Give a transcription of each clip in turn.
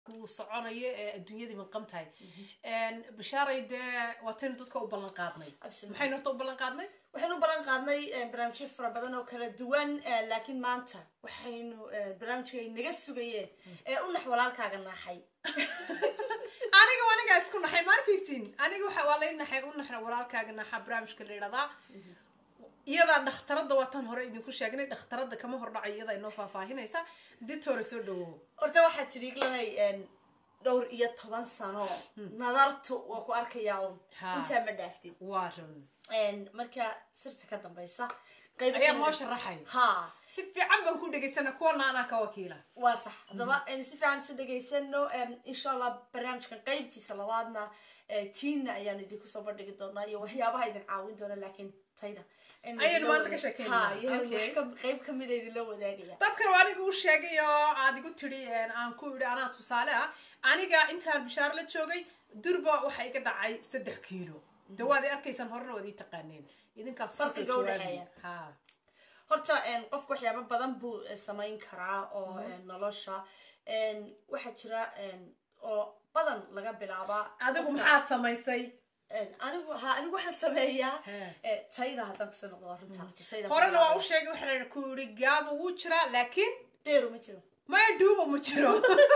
kuu soconayo ee adduunyadii minqam tahay bashaaray dee waataynu dadka u ballan qaadnay Absolutely. maxaynu horta u ballan qaadnay waxaynu u ballan qaadnay eh, barnaamijyo fara badan oo kala duwan eh, laakiin maanta waxaynu eh, barnaamijka ay naga sugayeen ee u nax walaalkaaga naaxay aniga waa anigaa isku naxay ma arkaysin aniga waxa waa lay naxay u naxna walaalkaaga naxa barnaamijka la yidhahdaa iyadaa dhakhtaradda waataan hore idinku sheegnay dhakhtaradda kama hordhacay iyadaa inoo faahfaahinaysa ditore soo dhawow horta waxaa tidhi iglanay dhowr iyo toban sano nadartu waa ku arkayaa un Ha. intaa ma dhaaftid waa run En, marka sirta ka dambaysa qayb ayaa noo sharaxay ha si fiican baan ku dhegaysana kuwana anaa ka wakiila waa sax haddaba aynu si fiican isu dhegaysano insha allah barnaamijkan qaybtiisa labaadna eh, tiina ayaanu idinku soo bandhigi doonaa iyo waxyaabaha idin caawin doona laakiin tayda aynu Ayaynu idinla maanta ka wadaag- sheekeynaa. Ha, iyadana Okay. wax ka- qayb kamida idinla wadaagaya dadkan waa aniga u sheegay oo aad igu tidhi aan ku idhi anaa tusaale ah aniga intaan bishaaro la joogay durba waxa iga dhacay saddex kiilo de waad i arkaysaan horena waad ii taqaaneen idinkaas kasoo Farqiga u jawaabi dhexeeya. ha horta en, qofku waxyaabo badan buu eh, samayn karaa oo en, nolosha En, waxaa jira en, oo badan laga bilaabaa adigu qofka- maxaad samaysay En, anigu ha anigu waxaan sameeyaa He. eh, tayda haddaan kusoo noqdo waa runta horta tayda horena waa u sheegay waxaa ku idhi gaaba wuu jiraa laakiin dheeru ma jiro maya dhuuba ma jiro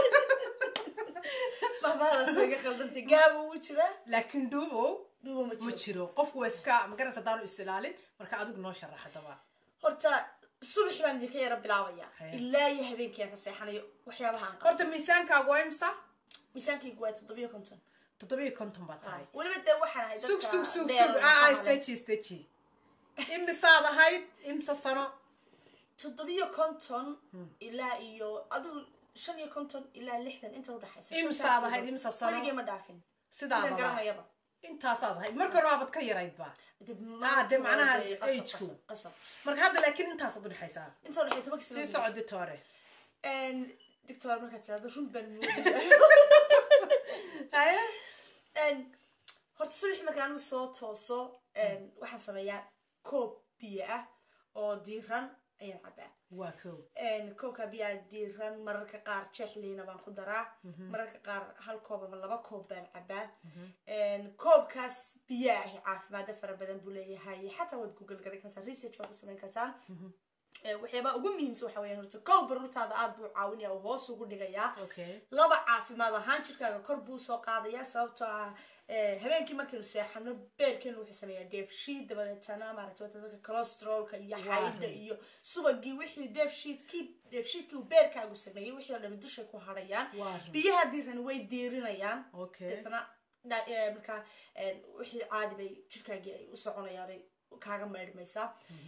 mahmahadaas way ga khaldantay gaaba wuu jiraa laakiin dhuubow dhuuba ma ma jiro jiro qofku waa iska magaranaysa haddaanu is ilaalin marka adigu noo sharax haddaba horta subax baan idinka yara bilaabaya He. ilaa iyo habeenkii aan ka seexanayo waxyaabaha aan qabo horta miisaankaagu waa imsa miisaankaygu waa toddobiyo konton toddobiyo konton baa tahay weliba dee waxaan ahay sug dadka sug sug dheer sug lafaha aa leh. staji staji imisaad ahayd imsa sano toddobiyo konton ilaa iyo adigu shan iyo konton ilaa lixdan inta udhaxaysa Imsaad ahayd, imsa sano? weligay ma dhaafin sidaadaba intaan garanayaba intaasaad ahayd marka hore waabad ka yarayd ba Dee Ah, dee macnaha dee qasab, age-ku. qasab, qasab. marka hadda laakiin intaasaad udhexaysaa inta udhaxay tobanka sii soco ditore dictor markaad tirahdo run baan moodaya horta subaxi markaan anigu soo tooso en, waxaan sameeyaa koob biyo ah oo diiran ayaan cabaa waa kow En, koobka biyaa diiran mararka qaar jeexliina baan ku daraa mararka qaar hal koob ama laba koob baan cabaa En, koobkaas biyaa ahi caafimaado fara badan buu leeyahay xataa waad google garan kartaan research baad ku samayn kartaan Eh, waxyaabaha ugu muhiimsan waxa weeyaan horta kow baruurtaada aad buu caawinaya oo hoos ugu dhigayaa okay laba caafimaad ahaan jirkaaga kor buu soo qaadayaa sababtoo ah eh, habeenkii markaynu seexano beerkeenu wuxuu sameeyaa dheefshiid dabadeetana maaragtay wata dadka cholesteroolka iyo xaydha iyo subagii wixii dheefshiidkii dheefshiidkii uu beerkaagu sameeyey wixii oo dhami dushay ku hadhayaan Waa run. biyaha diirani way diirinayaan Okay. deetana dha- eh, markaa eh, wixii caadi bay jirkaagii ay u soconayaan ay kaaga maydhmaysaa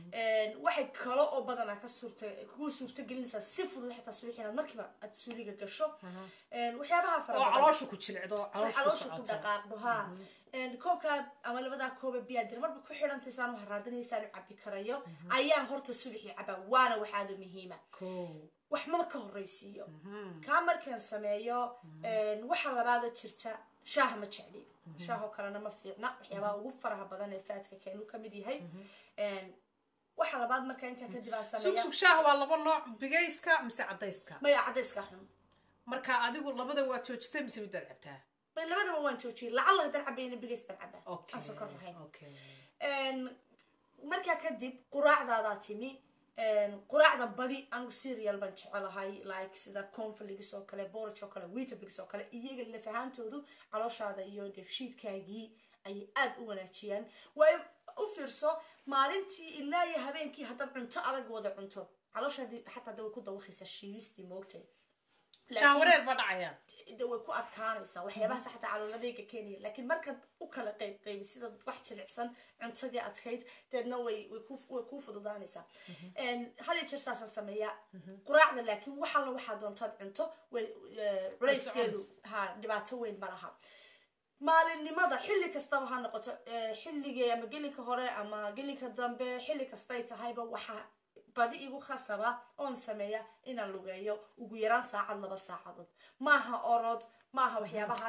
waxay kale oo badanaa ka suurta kugu suurta gelinaysaa si fudud xitaa subax inaad markiiba aad suuliga gasho En, waxyaabaha fara oo badan caloosha ku jilcdo caloosha ku caloosha ku socoto dhaqaaqdo ha En, koobka ama labadaa kooba biyaa dir marba ku xidhantay saan u haraadinaysaan u cabi karayo ayaan horta subaxii cabaa waana waxaada muhiima kow wax maba ka horreysiiyo kaa markaan sameeyo en, waxa labaada jirta shaaha ma jecli shaahoo kalena ma fiicna waxyaabaha ugu faraha badan ee faadka keenu ka mid yahay En, waxa labaad markaa intaa kadib aan sug sameeya sug shaaha waa laba nooc bigayska mise cadayska maya cadayska xun marka adigu labada waad joojisay mise midaad cabtaa bay labadaba waan joojiyey lacalla haddaan cabayna bigays baan cabaa okay aan sokor lahayn okay En, markaa kadib quraacdaadaa timi En, quraacda badi anigu serial baan jecelahay like sida conflix oo kale borage oo kale weetabix oo kale iyaga laf ahaantoodu calooshaada iyo dheefshiidkaagii ayay aad u wanaajiyaan waayo u fiirso maalintii ilaa iyo habeenkii haddaad cunto adag wada cunto calooshaadii xataa de way ku dawaqaysaa shiidistii moogtay jaan wareer baa dhacaya de way ku adkaanaysaa waxyaabahaas xataa calooladayga keenaya laakiin markaad u kala qayb qaybi sida wax jilicsan cuntadii adkayd deedna way way ku way kuu fududaanaysaa En, had iyo jeer saasaan sameeyaa quraacda laakiin wax alla waxaa doontaad cunto way eh, culayskeedu ha dhibaato weyn ma laha maalinimada xilli kastaba ha noqoto eh, xilligii ama gelinka hore ama gelinka dambe xilli kastay tahayba waxaa badi igu khasaba oon sameeya inaan lugeeyo ugu yaraan saacad laba saacadood maaha orod maaha waxyaabahaas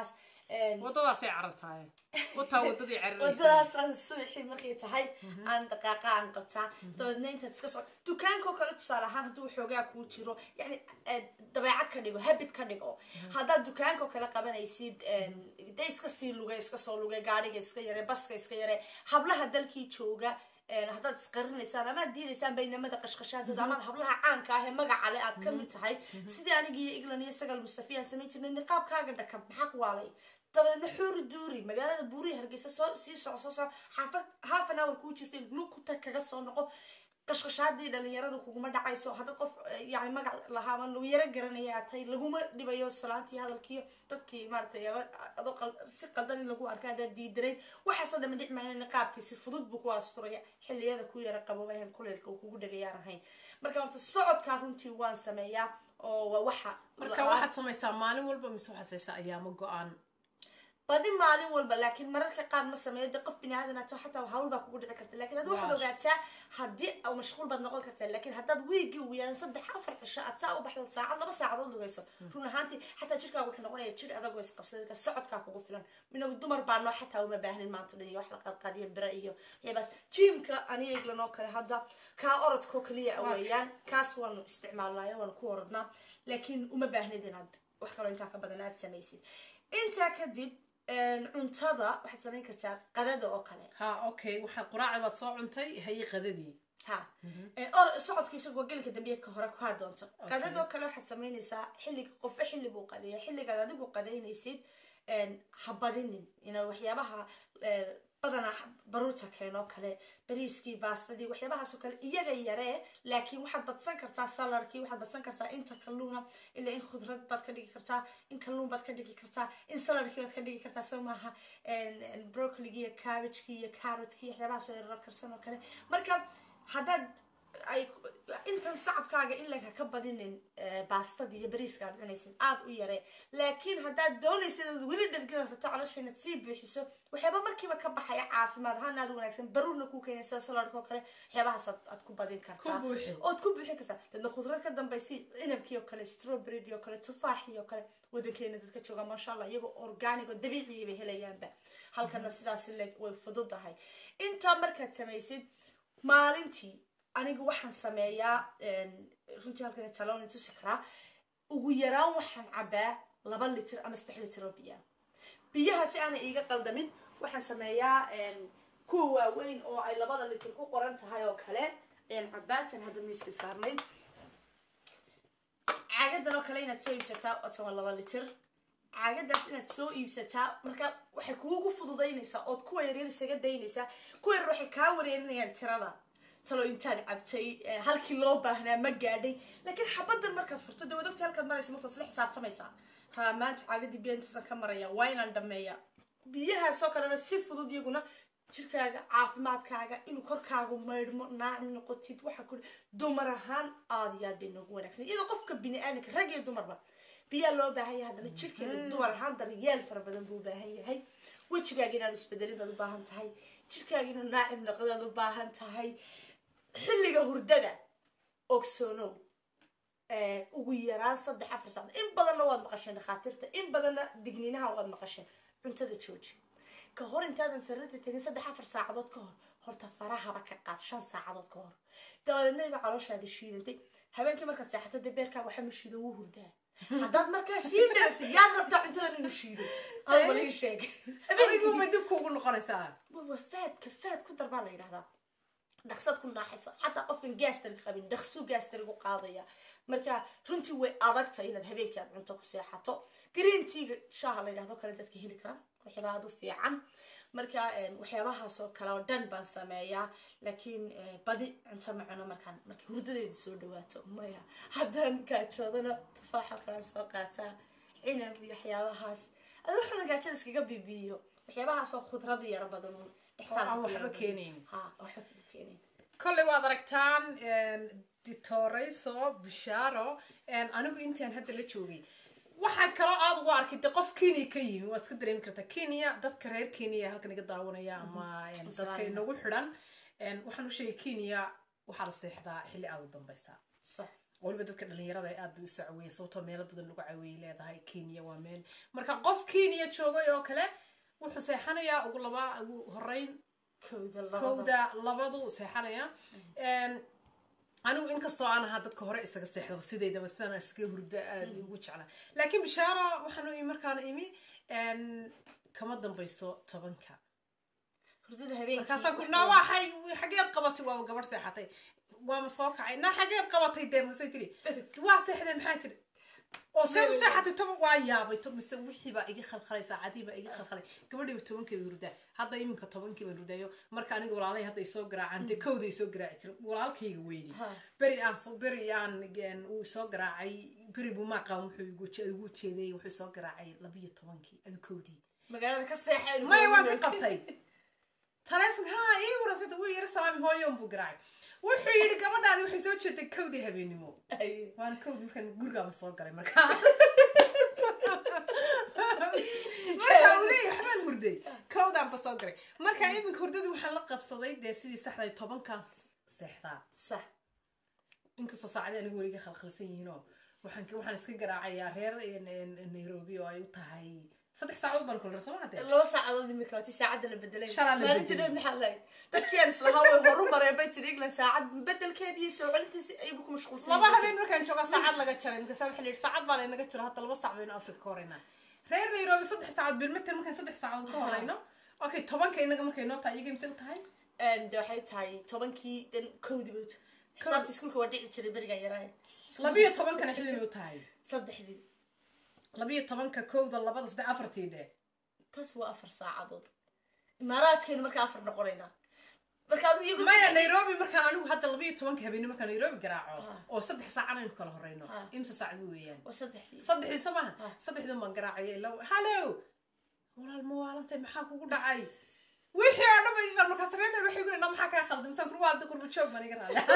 wadadaasay carartaaye wataa wadadii cararaysa wadadaas aan subaxii markay tahay aan dhaqaaqa aan qabtaa dabeedna intaad iska soco dukaankoo kale tusaale ahaan hadduu xoogaa kuu jiro yani dabeecad ka dhigo habit ka dhigo haddaad dukaankoo kale qabanaysid de iska sii luge iska soo luge gaadhiga iska yare baska iska yare hablaha dalkii jooga haddaad isqarinaysaan amaad diidaysaan baynamada qashqashaadooda amaad hablaha caanka ah ee magaca le aad kamid tahay sidii anigiiyo england iyo sagal mustafi aan samayn jirnay niqaabkaaga dhakab maxaa ku waalay dabadeedna xuuri duuri magaalada buurihi hargeysa soo sii soco soo soco xaafad half an hour kuu jirta lukuta kaga soo noqo qashqashaadii dhalinyaradu kuguma dhacayso haddaad qof yani magac lahaaba lagu yaro garanaya aad tahay laguma dhibayo salaantii hadalkiiyo dadkii maaratay adoo si qaldan in lagu arka haddaad diidanayd waxaasoo dhama dhic maayna niqaabkii si fudud buu ku asturaya xilliyada ku yara qaboobahan kuleelka uu kugu dhagayaan ahayn marka horta socodkaa runtii waan sameeyaa oo waa waxa marka waxaad samaysaa maalin walba mise waxaad saysaa ayaamo go-aan badi maalin walba laakiin mararka qaar ma sameeyo de qof bini aadan ato xataa hawl baa kugu dhici karta lakin ad waxaad ogaataa haddii mashquul baad noqon kartaa lakin haddaad wiigii ugu yaraan saddex afar cisho aad saa u baxdo saacad laba saacadood lugayso run ahaantii xataa jirkaaga wuxuu noqonaya jir adagoo isqabsadka socodkaa kugu filan minagu dumar baa noo xataa uma baahnin maanta dhan iyo wax la qaadqaadiyo bira iyo waxyaabaas jimka aniga eglan oo kale hadda kaa orodkoo kaliya weeyaan kaas waanu isticmaalnaayo waanu ku orodnaa laakiin uma baahnid inaad wax kaloo intaa ka badan aad samaysid intaa kadib cuntada waxaad samayn kartaa qadada oo kale ha okay waxaad quraacda baad soo cuntay haye qadadii ha or socodka isagoo gelika dambiye ka hore kaa doonto qadadoo kale waxaad samaynaysaa xilliga qofba xilli buu qadeeya xilligaad adigu qadaynaysid ha badinin ina waxyaabaha badanaa baruurta keenoo kale bariiskii baastadii waxyaabahaasoo kale iyaga yaree laakiin waxaad badsan kartaa saladkii waxaad badsan kartaa inta kalluuna ilaa in khudrad baad ka dhigi kartaa in kalluun baad ka dhigi kartaa in saladkii baad ka dhigi kartaa soo maaha brocoligii iyo cabbagekii iyo carrotkii waxyaabahaasoo yarar karsan oo kale marka haddaad ay intan sacabkaaga ilaa ka badinin baastadii iyo bariiska aad cunaysid aad u yaree laakiin haddaad doonaysid aad weli dhargala rabto caloosha inaad sii buuxiso waxyaaba markiiba ka baxaya caafimaad ahaan aad wanaagsan baruurna kuu keenay sida saladka oo kale waxyaabahaas aad ku badin kartaa ood ku buuxin kartaa dadna khudrad ka dambaysi cinabkii oo kale strawberrygii oo kale tufaaxii oo kale wadankeena dadka jooga maasha allah iyagoo organic oo dabiiciya bay helayaanba halkana sidaas le way fududahay intaa markaad samaysid maalintii aniga waxaan sameeyaa runtii halkan talooni tusi karaa ugu yaraan waxaan cabaa laba litir ama saddex litir oo biyaa biyaha si aanay iiga qaldamin waxaan sameeyaa kuwa waaweyn oo ay labada litir ku qoran tahay oo kale ayaan cabaatan hadda miiska saarnayd caagadan oo kale inaad soo iibsataa otan waa laba litir caagadaas inaad soo iibsataa marka waxay kuugu fududaynaysaa ood kuwa yaryar isaga daynaysaa kuwa yaryar waxay kaa wareerinayaan tirada talo intaad cabtay halkii loo baahnaa ma gaadhay laakiin xabadan markaad furto dee wadogta halkaad maraysa markaad isla xisaabtamaysaa ha maanta caagadii biyantiisan ka maraya waa inaan dhameeya biyahaasoo kalena si fudud iyaguna jirkaaga caafimaadkaaga inuu korkaagu maydhmo naacim noqotid waxaa ku dumar ahaan aada iyo aad bay noogu wanaagsan iyadoo qofka bini aadanka rag iyo dumarba biyaa loo baahan yahay haddana jirkeeda dumar ahaan daryeel fara badan buu u baahan yahay wejigaaga inaanu isbedelin baad u baahan tahay jirkaaga inuu naacim noqdaad u baahan tahay xilliga hurdada ogsoonow ugu yaraan saddex afar saacad in badanna waad maqasheen dhakhaatiirta in badanna digniinaha waad maqasheen cuntada jooji ka hor intaadan sariirta tegin saddex afar saacadood ka hor horta farahaba ka qaad shan saacadood ka hor dabadeedna iga calooshaada shiidantay habeenkii markaad seexato dee beerkaaga waxa ma shiido wuu hurdaa haddaad markaa sii dharagtay yaad rabtaa cuntadan inuu shiido albalii sheeg adiguma dib kuugu noqonaysaa waa faadka faad ku dar baa la yidhahdaa dhaqsad ku naaxaysa xataa qofkan gaastariga qabin dhaqsuu gaastarigu qaadaya marka runtii way adagta inaad habeenkii aad cunto ku seexato greenteaga shaaha la yidhahdo kale dadka heli kara waxyaaba aad u fiican marka waxyaabahaasoo kale oo dhan baan sameeyaa laakiin badi cunto ma cuno markaan markay hurdadeedu soo dhawaato maya haddaan gaajoodana tufaaxa kalaan soo qaataa cinab iyo waxyaabahaas adi waxuna gaajada iskaga bibiyo waxyaabahaasoo khudradu yaro badan aan waxba keenayn ha waxba kama keenayn kolley waad aragtaan ditoreyso bishaaro anigu intaan hadda la joogay waxaa kaloo aada ugu arkay de qof kenya ka yimi waad iska dareemi kartaa kenya dadka reer kenya halkan iga daawanaya ama dadka inagu xidhan waxaan u sheegay kenya waxaa la seexdaa xilli aada u dambaysa sax waliba dadka dhalinyarada ay aad bay usoo caweeyeen sababtoo meelo badan lagu caweeyey leedahay kenya waa meel marka qof kenya joogay oo kale wuxuu seexanayaa ugu labaa ugu horeyn kowda labada kowda labadu seexanaya anigu inkastoo aan ahaa dadka hore isaga seexdaba sidaydaba sidaan iskaga hurda aad ugu jeclaa laakiin bishaaro waxaan u imi markaan imi een, kama dambayso tobanka hurdada habeenkii markaasaan ku naa waxay xageed qabatay waaba gabadh seexatay waama soo kacay naa xageed qabatay dee masay tiri waa seexdeen maxaa jira oo see u seexatay toban waa yaabay to mise wixii baa iga khalkhalay saacadii baa iga khalkhalay gabadhiiba tobankii bay hurdaa hadda iminka tobankii baan hurdaayo marka aniga walaalay hadda isoo garaacaan dee kowda isoo garaaci jira walaalkayga weyni Ha. beri aan soo beri aan een, uu soo garaacay beri buu maaqaan wuxuu igu je- igu jeedayey wuxuu soo garaacay labiyo tobankii adu kowdii magaalada ka seexeen maya waan ka qabtay taleefon ha ii warasada wuu yara salaami hooyon buu garaacay wuxuu yidhi gabadhaadi waxay soo jeeday kowdii habeenimo waana kowdii markaan gurigaaba soo galay markaa marka uu leeyahay waxbaan hurday kowdaanba soo galay marka iminka hurdadii waxaan la qabsaday dee sidii saxday tobankan seexdaa sax inkastoo saacadii anigu weliga khalkhalsan yihiinoo waxaan waxaan iska garaacayaa reer een, een, nairobi oo ay u tahay saddex saacadood baan kula soo hadee laba saacadood imika waati saacadda la bedelay Shalaa la maalintii bedelay. dheed maxaa lahayd dadkii aan islahaa way horu mareen bay tidhi england saacad bedelkeedii soo celintiisi aybu ku mashquulsan laba habeen markaan joogaa saacad laga jaray markaasa waxaa la yidhi saacad baa laynaga jiro hadda laba saac baynu afrika ka horeynaa reer nairobi saddex saacadood bilmeter markaan saddex saacadood ka horeyno okay tobanka inaga markay noo tahay iyaga imse u tahay de waxay tahay tobankii dan kowdii bay xisaabta iskuulka waa dhici jiray berigan yaraaye labiyo tobankana xilli bay u tahay saddexdii labiyo tobanka kowda labada saddex afartii dhe taas waa afar saacadood imaaraadkeenu markaa afar noqonaynaa marka adigu iyagu maya saddex- nairobi markaan anigu hadda labiyo tobanka habeenimo markaan nairobi garaaco Ah. oo saddex saacan aynu kala horeyno Ah. imse saacdi weeyaan waa saddexdii saddexdii soo maaha Ah. saddexdii baan garaacaya ilaa hallo walaal ma waalantay maxaa kugu dhacay wixii oo dhan bay markaas reer waxay guri maxaa kaa khaldan misaan kuru waa qurba joog baan iga raali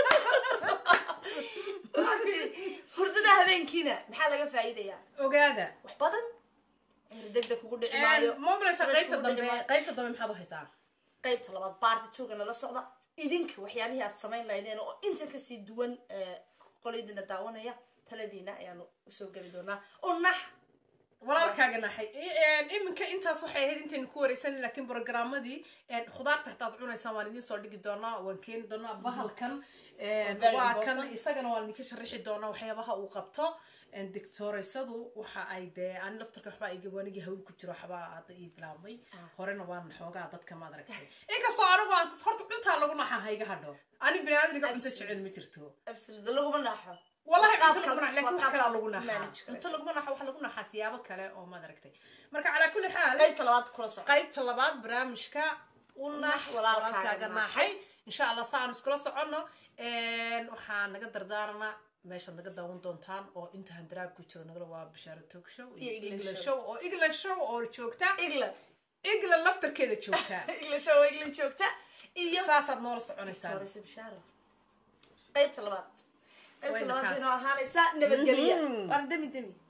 Waxaan ku yidhi, hurdada habeenkiina maxaa laga faa'iidayaa ogaada wax badan cimri degdeg kugu dhici maayo mobilesa stress qaybta kugu dhici dambe maayo. qaybta dambe maxaad u haysaa qaybta labaad baarti tuuga nala socda idinka waxyaabihii aad samayn lahaydeen oo intan kasii duwan eh, qolaydina daawanaya taladiina ayaanu usoo geli doonaa oo nax walaalkaaga naxay iminka intaas waxay ahayd intaynu ku wareysan laakiin programmadii khudaarta hataad cunaysaan waan idiin soo dhigi doonaa waan keeni doonaa bahalkan very waa kan important. isagana waan idinka sharixi doonaa waxyaabaha uu qabto doctoreysadu waxa ay dee ani laftarka waxbaa iga wanigii hawl ku jiro waxbaa hadda ii bilaabmay Ah. horena waan xoogaa dadka maad aragtay inkastoo anigu aan horta cuntaa lagu naxa hayga hadho ani bini aadaniga cunto Absolutely. jecel ma jirto absolute laguma naaxo والله Qaabka- cunto laguma naxo laakiin wax qaabka kalaa lagu naxaa manage karaysa. cunto laguma naxo waxa lagu naxaa siyaabo kale oo maad aragtay marka calaa kulli xaal qaybta labaad kula soco qaybta labaad barnaamijka u nax Nax walaalkaaga walaalkaaga naaxay. naaxay insha allah saan iskula soconno waxaa naga dardaaranaa meeshaad naga daawan doontaan oo inta handaraab ku jiro nagala waa bishaaro talk show Iyo iyo England england show. show oo england show oo joogta england england laftarkeeda joogta england show england joogta iyo saasaad noola soconaysaan Victoria Bishaaro. qaybta labaad qaybta Wayna labaad kaas. inoo ahaanaysa nabadgelya Mhm. waan demi demi